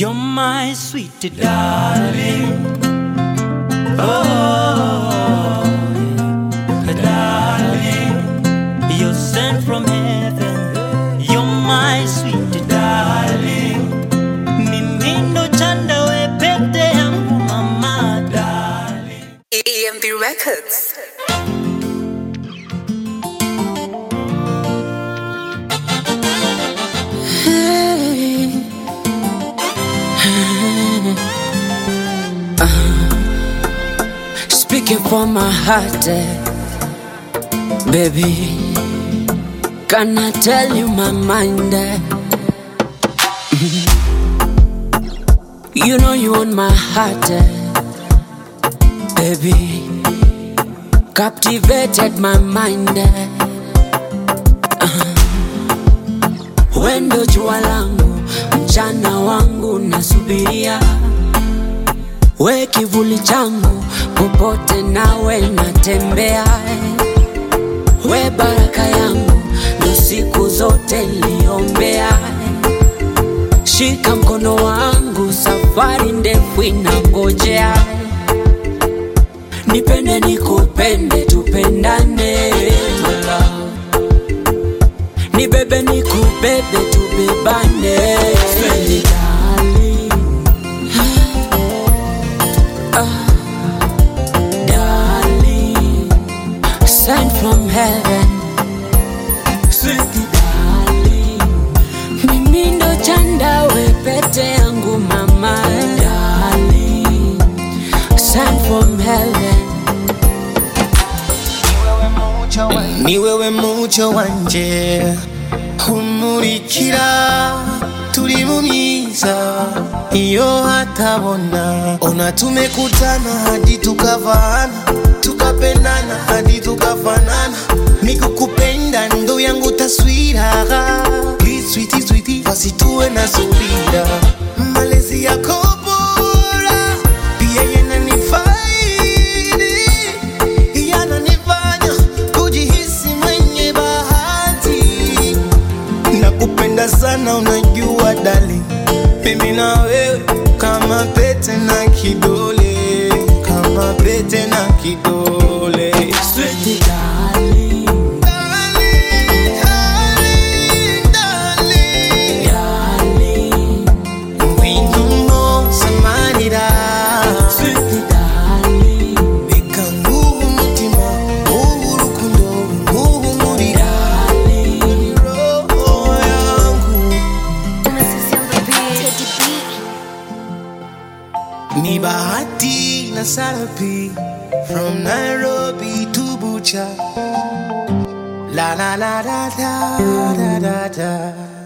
You're my sweet darling. Oh, darling. You're sent from heaven. You're my sweet darling. Mimi ndo chanda we pete yangu mama darling. EMB Records. Speaking for my heart, eh, baby. Can I tell you my mind? eh? Mhm. You know you on my heart, eh, baby. Captivated my mind. eh. Uh-huh. Wendo jua langu, mchana wangu nasubiria we kivuli changu popote nawe natembea we baraka yangu ndo siku zote niliombea shika mkono wangu safari ndefu inangojea nipende nikupende tupendane my love. nibebe nikubebe tubebane Sweet darling. darling, sent from heaven. Sweet darling, mimi ndo chanda we pete yangu mama. Darling, sent from heaven. ni wewe mucyo wanje umurikira turi mu myiza iyo hatabona ona tumekutana hadi tukavana tukapendana hadi tukafanana nikukupenda ndo yangu taswira switi switi basi tuwe na subira malezi yako bora pia yananifaidi yananifanya kujihisi mwenye bahati nakupenda sana unajua dali mimi na wewe kama pete na kidole kama pete na kidole Sweet darling, Darling, darling, darling. darling, Ngwino nsamarira sweet darling, reka nguhe umutima nguhe urukundo nguhe umurira darling. roho yangu ni bahati na sarapi from nairobi to bucha la la la la la la la la